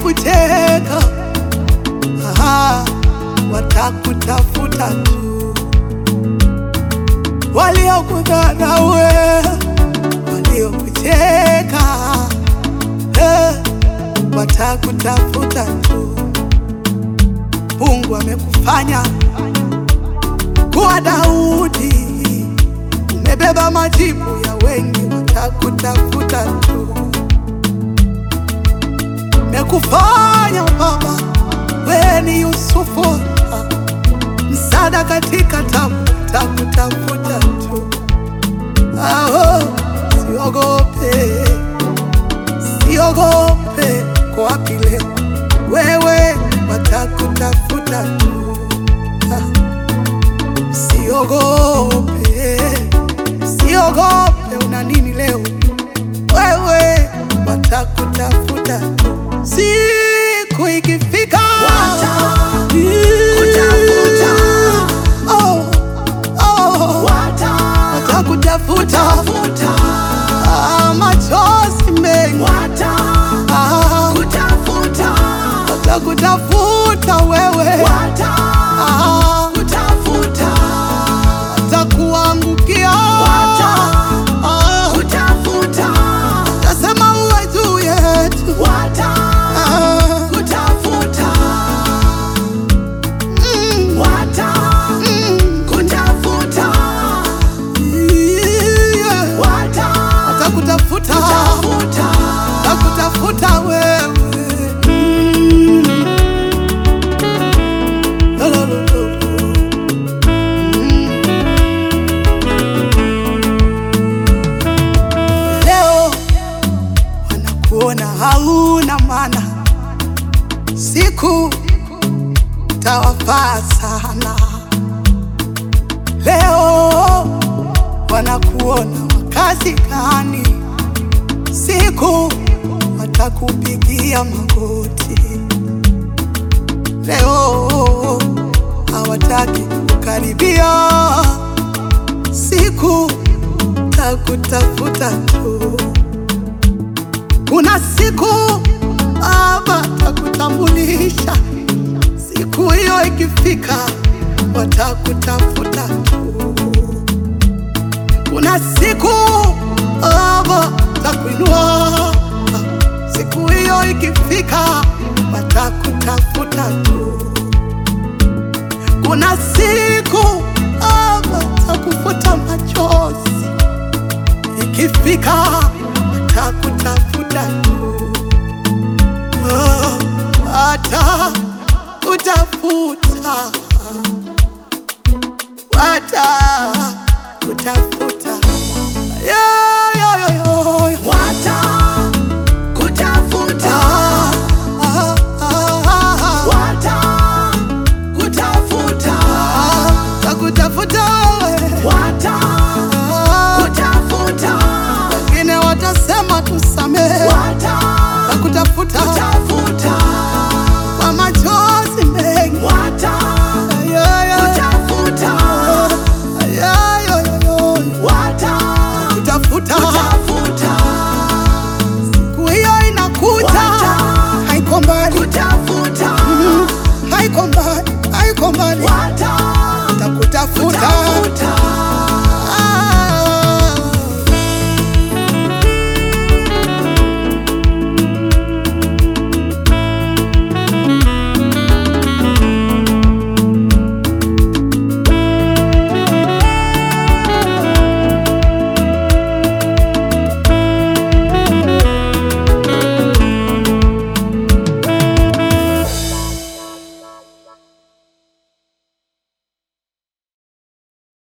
waliokucheka aha, watakutafuta tu, waliokudharau wewe, waliokucheka eh, watakutafuta tu. Mungu amekufanya kuwa Daudi, umebeba majibu ya wengi, watakutafuta tu. Mekufanya baba, wewe ni Yusufu, msaada katika tabu, watakutafuta tu. Aho, siogope, siogope, kwa wapi leo wewe, watakutafuta tu. Ah. Siogope, siogope, una nini leo? Wewe watakutafuta tu, siku ikifika Watakutafuta. Oh, oh, watakutafuta Ah, machozi mengi Ah, watakutafuta wewe Ah, watakuangukia Ah, tasema uwe juu yetu Ah, mm, mm, yeah. Watakutafuta watakutafuta wewe Mm. La, la, la, la. Mm. Leo wanakuona hauna maana, siku tawafaa sana. Leo wanakuona wakazi gani, siku watakupigia magoti. Leo hawataki kukaribia, siku takutafuta tu. Kuna siku Baba takutambulisha, siku hiyo ikifika, watakutafuta tu. Kuna siku Baba takuinua, siku hiyo ikifika, watakutafuta tu. Kuna siku Baba takufuta machozi, ikifika, watakutafuta tu. Oh, watakutafuta, watakutafuta